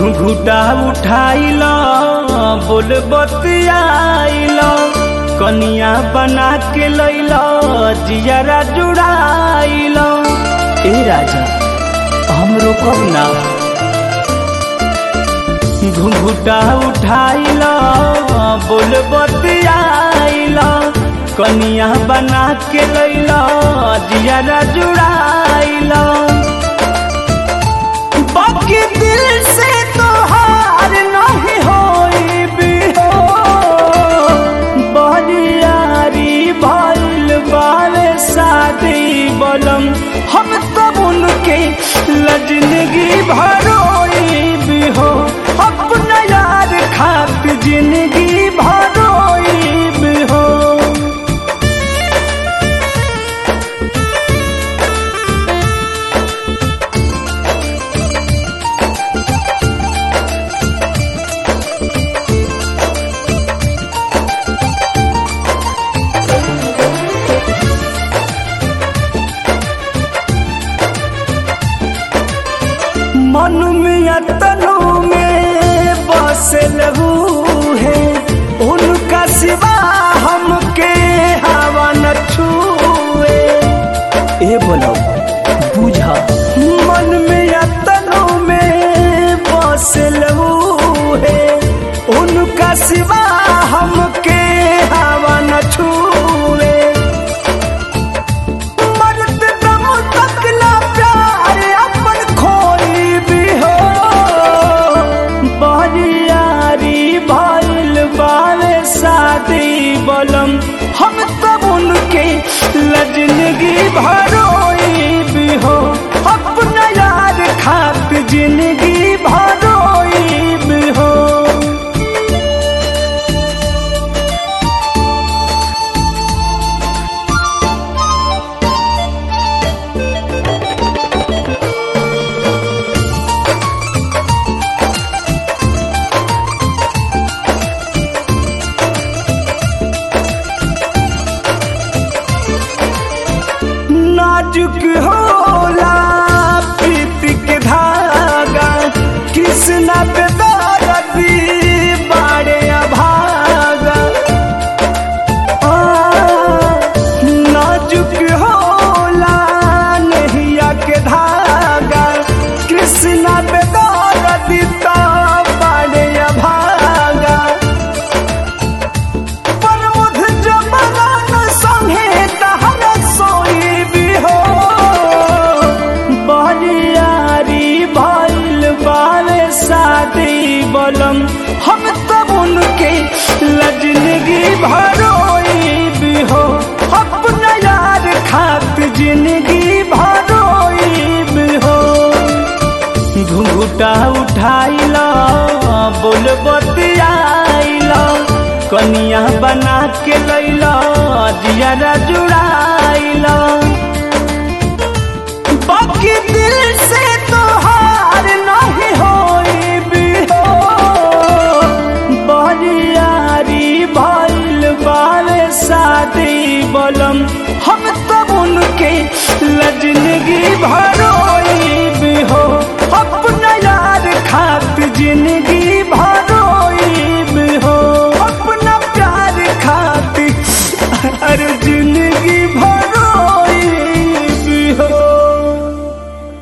घुंघुटा उठाइल बोल बतियाइल कनिया बना के लैल जियरा जुड़ाइल ए राजा हम रोकब ना घुंघुटा उठाइल बोल बतियाइल कनिया बना के लैल जियरा जुड़ाइल बाकी दिल से तो हार नहीं होई भी हो बरियारी भइल बाले शादी बलम हम तब उनके लजनगी भरोई भी हो अपना यार खात जिंदगी भरोई भी हो मन में तनु में बसल है उनका सिवा हमके हवा न छुए ए बोलो बुझा मन में तनु में बसल है उनका सिवा हमके हवा न छुए मरद दम तक ना प्यार अपन खोई भी हो बरियारी भइल बाले शादी बलम हम तब उनके लजनगी भरोई भी हो अपना यार खात जिंदगी भरोई भी हो नाजुक होला प्रीति के धागा कृष्णा पे दर्दी बाड़े अभागा आ, नाजुक होला नहिया के धागा कृष्णा पे दर्दी तो बाड़े अभागा प्रमुख जमरान संगे तहर सोई भी हो बरियारी भइल बाले शादी बलम हम तब उनके लजनगी भरोई भी हो अपना यार खात जिंदगी भरोई भी हो घुंघुटा उठाइल बोल बतियाइल कनिया बना के लैल जियरा जुड़ाइल बाकी दिल से तो हार नहीं होई भी हो बरियारी भइल बाले शादी बलम हम तब उनके लजनगी भरोई भी हो अपना यार खात जिंदगी भरोई भी हो अपना प्यार खाती अर्जुन